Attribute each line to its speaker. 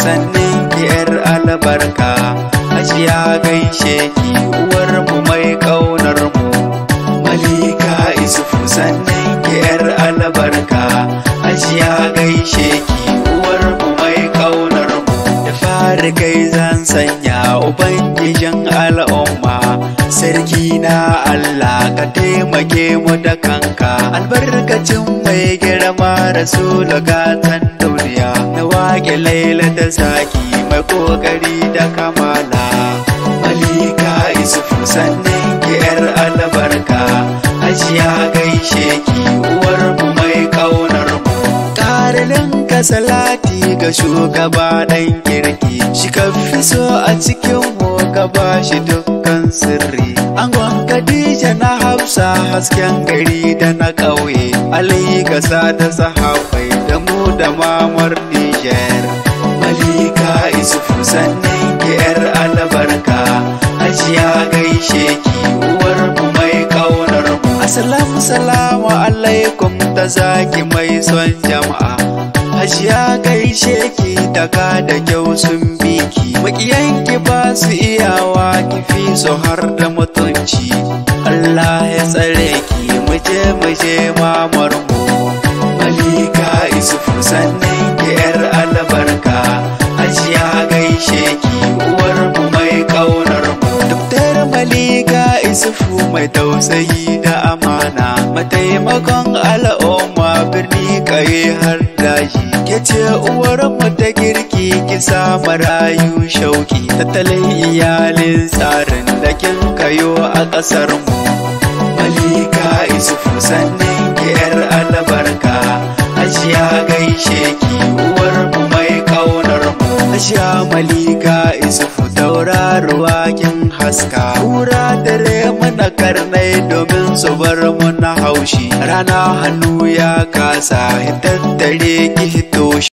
Speaker 1: sannin ki yar albarka hajiya gaishe ki uwar mu mai kaunar mu malika isufu sannin ki yar albarka hajiya gaishe ki uwar mu mai kaunar mu da fari kai zan sanya ubangijin al'umma sarki na Allah ka taimake mu da kanka albarkacin mai girma rasulu gatan duniya na wake laila da zaki mai kokari da kamala malika isufu sannan ki yar albarka hajiya gaishe ki uwar mu mai kaunar mu ƙarilin ka salati ga shugaba ɗan kirki shi ka fi so a cikin mu ka ba shi dukkan sirri angon Khadija na Hafsa hasken gari da na ƙauye Ali kasa da sahabai da mu da mamar Niger Malika Isufu sannan ki yar albarka Hajiya gaishe ki uwar mu mai kaunar mu Assalamu salamu alaikum ta zaki mai son jama'a Hajiya gaishe ki daga da kyau sun biki makiyanki ba su iyawa kifi su har da mutunci Allah ya tsare ki muje muje mamar mu Malika Isufu sannan ki yar albarka Hajiya gaishe ki uwar mu mai kaunar mu Dr. Malika Isufu mai tausayi da amana mataimakon al'umma birni kaye har daji ke ce uwar mu ta girki ki sa marayu shauki tattalin iyalin tsarin da kin kayo a ƙasar mu Malika Isufu sannan ki yar albarka Hajiya gaishe ki uwar mu mai kaunar mu Hajiya Malika Isufu tauraruwa kin haska Kura dare mana karnai domin su bar mu na haushi Rana hannu ya kasa tattare ki hito